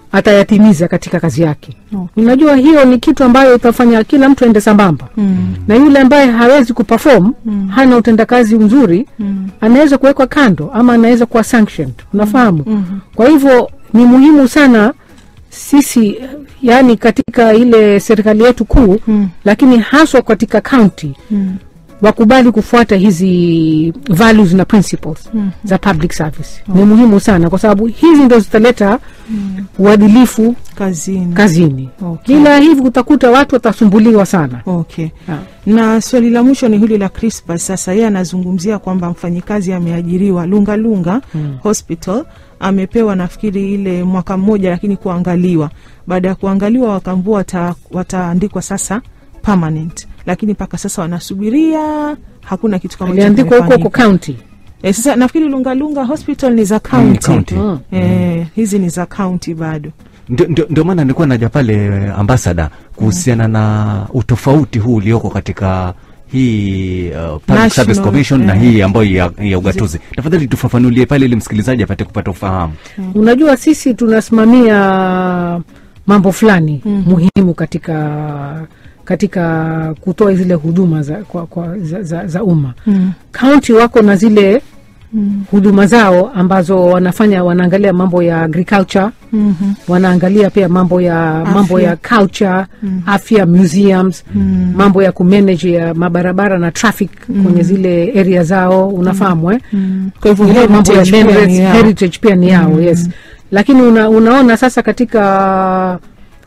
atayatimiza katika kazi yake Okay. unajua hiyo ni kitu ambayo itafanya kila mtu aende sambamba Mm. na yule ambaye hawezi kuperform hana utendakazi mzuri Mm. anaweza kuwekwa kando ama anaweza kuwa sanctioned unafahamu Mhm. kwa hivyo ni muhimu sana sisi yani katika ile serikali yetu kuu Mm. lakini haswa katika county Mm. wakubali kufuata hizi values na principles Mhm. za public service ni muhimu sana kwa sababu hizi ndo zitaleta uadilifu Kazini. kazini Okay. bila hivi utakuta watu watasumbuliwa sana Okay. Ah. Na swali la mwisho ni hili la Crispas. Sasa yeye anazungumzia kwamba mfanyikazi ameajiriwa Lunga Lunga Hospital amepewa nafikiri ile mwaka mmoja, lakini kuangaliwa. Baada ya kuangaliwa wakaambua wata, wataandikwa sasa permanent, lakini mpaka sasa wanasubiria, hakuna kitu kama hicho aliandikwa huko huko kimefanyika. county Eh, sasa nafikiri Lunga Lunga Hospital ni za Mm, county. county. Mm. Eh, hizi ni za county bado. Ndio- ndio ndio maana nilikuwa naja pale eh, ambasada kuhusiana na utofauti huu ulioko katika hii uh, Public National, Service Commission na eh. hii ambayo ya, ya ugatuzi. Tafadhali tufafanulie pale ili msikilizaji apate kupata ufahamu. unajua sisi tunasimamia mambo fulani muhimu katika katika kutoa zile huduma za, kwa, kwa, za, za, za umma Mm. kaunti wako na zile huduma zao ambazo wanafanya wanaangalia mambo ya agriculture Mhm. wanaangalia pia mambo ya mambo ya culture afya museums mambo ya kumanage ya mabarabara na traffic kwenye zile area zao unafahamu eh? Kwa hivyo ile mambo ya heritage pia heritage, ni yao. heritage pia ni yao yes lakini una, unaona sasa katika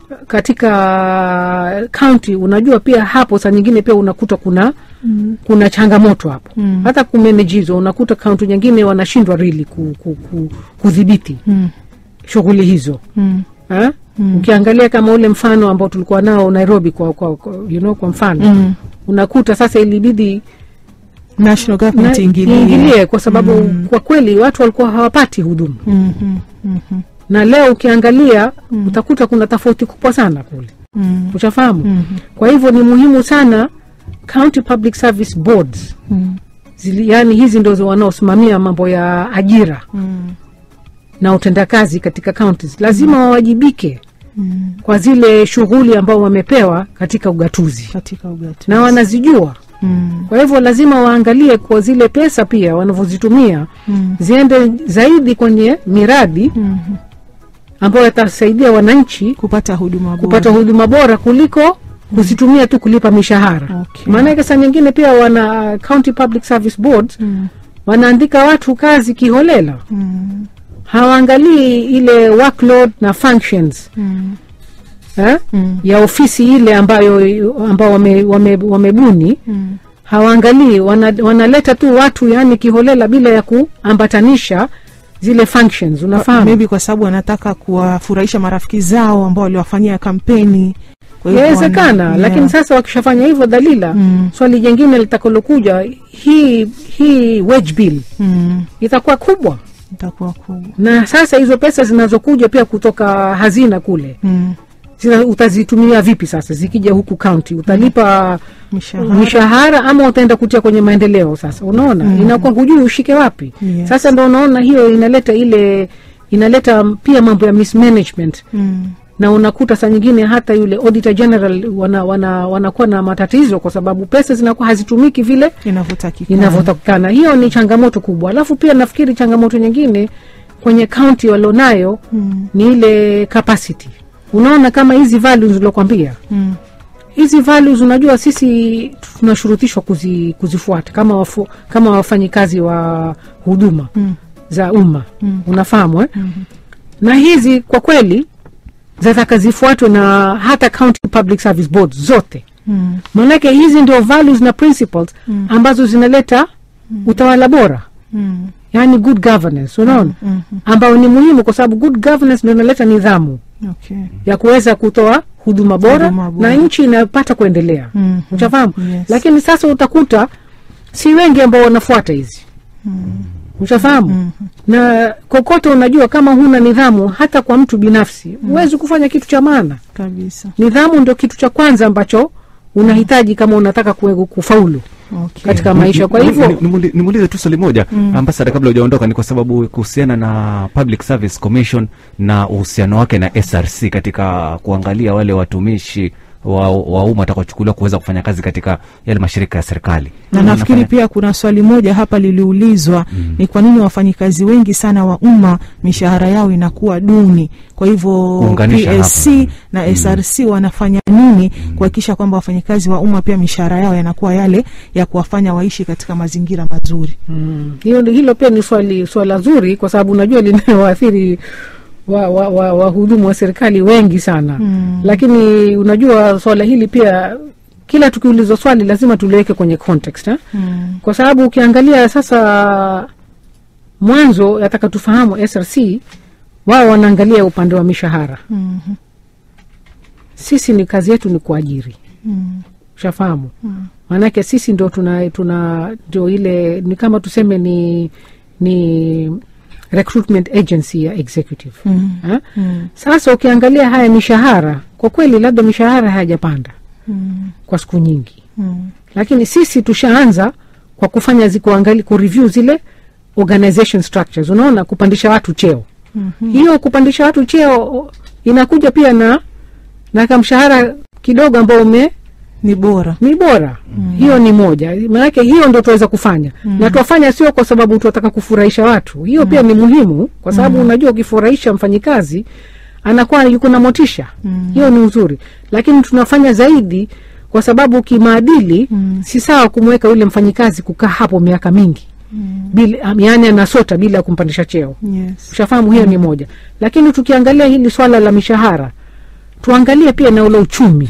katika county unajua pia hapo saa nyingine pia unakuta kuna kuna changamoto hapo hata kumanage hizo unakuta kaunti nyingine wanashindwa really ku, ku, ku, kudhibiti Mm. shughuli hizo Mm. ha? ukiangalia kama ule mfano ambao tulikuwa nao nairobi kwa, kwa, kwa, you know, kwa mfano Mm. unakuta sasa ilibidi National government na- iingilie. iingilie kwa sababu kwa kweli watu walikuwa hawapati huduma Mhm. Mhm. na leo ukiangalia utakuta kuna tofauti kubwa sana kule Mm. ushafahamu kwa hivyo ni muhimu sana county public service boards Mm. zili, yani hizi ndo wanaosimamia mambo ya ajira Mm. na utendakazi katika counties lazima wawajibike Mm. kwa zile shughuli ambao wamepewa katika ugatuzi Katika ugatuzi. na wanazijua Mm. kwa hivyo lazima waangalie kwa zile pesa pia wanavyozitumia Mm. ziende zaidi kwenye miradi Mhm. ambayo yatasaidia wananchi kupata huduma bora. kupata huduma bora kuliko kuzitumia tu kulipa mishahara Okay. maanake saa nyingine pia wana county public service board Mm. wanaandika watu kazi kiholela Mm. hawaangalii ile workload na functions Mm. eh? Mm. ya ofisi ile ambayo ambao wame, wame, wamebuni Mm. hawaangalii wana, wanaleta tu watu yani kiholela bila ya kuambatanisha zile functions unafahamu maybe kwa sababu wanataka kuwafurahisha marafiki zao ambao waliwafanyia kampeni Kwa hivyo yawezekana wana- lakini yeah. sasa wakishafanya hivyo dalila Mm. swali jingine litakalokuja hii hii wage bill Mm. itakuwa kubwa itakuwa kubwa na sasa hizo pesa zinazokuja pia kutoka hazina kule Mm. zina, utazitumia vipi sasa zikija huku county utalipa mishahara mishahara ama utaenda kutia kwenye maendeleo sasa unaona mm. inakuwa hujui ushike wapi Yes. sasa ndo unaona hiyo inaleta ile inaleta pia mambo ya mismanagement Mm. na unakuta saa nyingine hata yule auditor general wana, wana, wanakuwa na matatizo kwa sababu pesa zinakuwa hazitumiki vile inavyotakikana inavyotakikana hiyo ni changamoto kubwa alafu pia nafikiri changamoto nyingine kwenye kaunti walionayo Mm. ni ile capacity unaona kama hizi values ulokwambia Mm. hizi values unajua sisi tunashurutishwa kuzi, kuzifuata kama wafu, kama wafanyikazi wa huduma Mm. za umma Mm. unafahamu eh? na hizi kwa kweli zataka zifuatwe na hata county public service boards zote Mm. maanake hizi ndio values na principles Mm. ambazo zinaleta utawala bora Mm. yani good governance unaona Mm. ambao ni muhimu kwa sababu good governance ndio inaleta nidhamu Okay. ya kuweza kutoa huduma bora, Huduma bora. na nchi inapata kuendelea Mm. ushafahamu Yes. lakini sasa utakuta si wengi ambao wanafuata hizi ushafahamu na kokote unajua kama huna nidhamu hata kwa mtu binafsi huwezi kufanya kitu cha maana kabisa nidhamu ndio kitu cha kwanza ambacho unahitaji kama unataka kue- kufaulu Okay. katika maisha kwa Ni- hivyo ni- nimuli- nimuulize tu swali moja ambasada kabla hujaondoka ni kwa sababu kuhusiana na public service commission na uhusiano wake na src katika kuangalia wale watumishi wa, wa umma watakaochukuliwa kuweza kufanya kazi katika yale mashirika ya serikali na nafikiri pia kuna swali moja hapa liliulizwa ni kwa nini wafanyikazi wengi sana wa umma mishahara yao inakuwa duni kwa hivyo Kuunganisha PSC hapa. na SRC wanafanya nini kuhakikisha kwamba wafanyikazi wa umma pia mishahara yao yanakuwa yale ya kuwafanya waishi katika mazingira mazuri Mm. Hiyo ndi- hilo pia ni swali swala zuri kwa sababu unajua linawaathiri wahudumu wa, wa, wahudumu wa serikali wengi sana Mm. lakini unajua swala hili pia kila tukiulizwa swali lazima tuliweke kwenye context eh? mm. kwa sababu ukiangalia sasa mwanzo yataka tufahamu src wao wanaangalia upande wa mishahara Mm. sisi ni kazi yetu ni kuajiri Mm. ushafahamu maanake sisi ndo tuna tuna ndio ile ni kama tuseme ni ni recruitment agency ya executive Mm. eh? Mm. sasa ukiangalia haya mishahara kwa kweli labda mishahara hayajapanda Mm. kwa siku nyingi Mm. lakini sisi tushaanza kwa kufanya zi- kuangali kureview zile organization structures unaona kupandisha watu cheo Mhm. hiyo kupandisha watu cheo inakuja pia na na kamshahara kidogo ambao ume ni bora ni bora mm. hiyo ni moja maanake hiyo ndo tuweza kufanya mm. na tuwafanya sio kwa sababu tunataka kufurahisha watu hiyo mm. pia ni muhimu kwa sababu mm. unajua ukifurahisha mfanyikazi anakuwa yuko na motisha mm. hiyo ni uzuri lakini tunafanya zaidi kwa sababu kimaadili mm. si sawa kumweka yule mfanyikazi kukaa hapo miaka mingi mm. bila, yaani anasota bila ya kumpandisha cheo yes. ushafahamu hiyo ni moja lakini tukiangalia hili swala la mishahara tuangalie pia na ule uchumi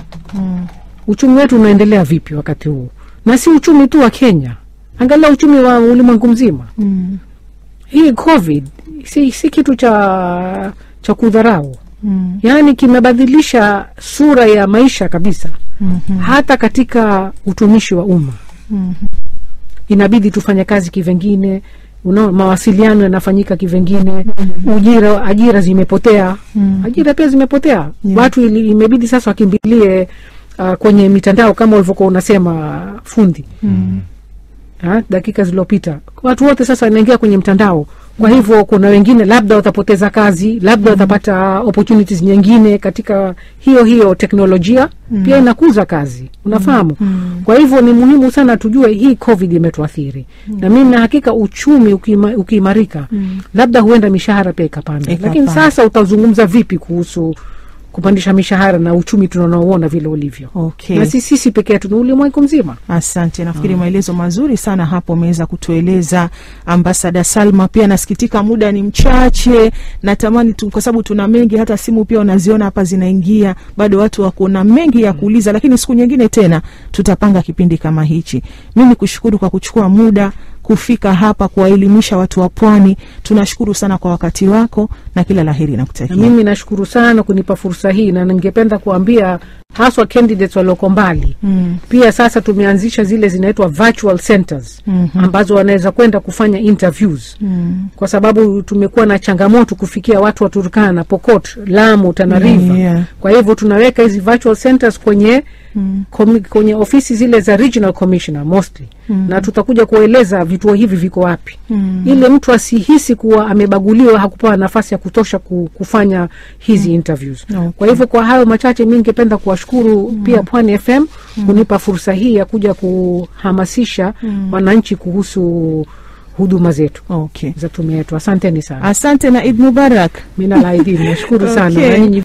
mm. uchumi wetu unaendelea vipi wakati huu na si uchumi tu wa kenya angalia uchumi wa ulimwengu mzima Mm. hii covid si, si kitu cha cha kudharau Mm. yaani kimebadilisha sura ya maisha kabisa Mhm. hata katika utumishi wa umma Mhm. inabidi tufanye kazi kivengine Unaona, mawasiliano yanafanyika kivengine ujira ajira zimepotea Mm. ajira pia zimepotea Yeah. watu ili, imebidi sasa wakimbilie uh, kwenye mitandao kama ulivyokuwa unasema fundi Mm. ha, dakika zilizopita watu wote sasa wanaingia kwenye mtandao kwa hivyo kuna wengine labda watapoteza kazi labda watapata opportunities nyingine katika hiyo hiyo teknolojia pia inakuza kazi unafahamu Mm. kwa hivyo ni muhimu sana tujue hii covid imetuathiri na mimi na hakika uchumi ukima- ukiimarika labda huenda mishahara pia ikapanda Ikapanda. lakini sasa utazungumza vipi kuhusu kupandisha mishahara na uchumi tunaoona vile ulivyo Okay. na si sisi peke yetu ni ulimwengu mzima Asante, nafikiri maelezo mazuri sana hapo umeweza kutueleza ambasada Salma. Pia nasikitika muda ni mchache, natamani tu, kwa sababu tuna mengi, hata simu pia unaziona hapa zinaingia, bado watu wako na mengi ya kuuliza, lakini siku nyingine tena tutapanga kipindi kama hichi. Mimi kushukuru kwa kuchukua muda kufika hapa kuwaelimisha watu wa Pwani. Tunashukuru sana kwa wakati wako na kila laheri na nakutakia. mimi nashukuru sana kunipa fursa hii na ningependa kuambia haswa candidates walioko mbali Mm. pia sasa tumeanzisha zile zinaitwa virtual centers Mhm. ambazo wanaweza kwenda kufanya interviews Mm. kwa sababu tumekuwa na changamoto kufikia watu wa Turkana, Pokot, Lamu, Tana River. Yeah. Kwa hivyo tunaweka hizi virtual centers kwenye Mm. komi, kwenye ofisi zile za regional commissioner mostly Mm. na tutakuja kueleza vituo hivi viko wapi Mm. ili mtu asihisi kuwa amebaguliwa, hakupewa nafasi ya kutosha ku- kufanya hizi interviews. Okay. Kwa hivyo kwa hayo machache, mi ningependa kuwashukuru pia Pwani FM kunipa fursa hii ya kuja kuhamasisha wananchi kuhusu huduma zetu Okay. za tume yetu. Asanteni sana. Asante na Eid Mubarak. Mina laidini, nashukuru sana Okay. na nyinyi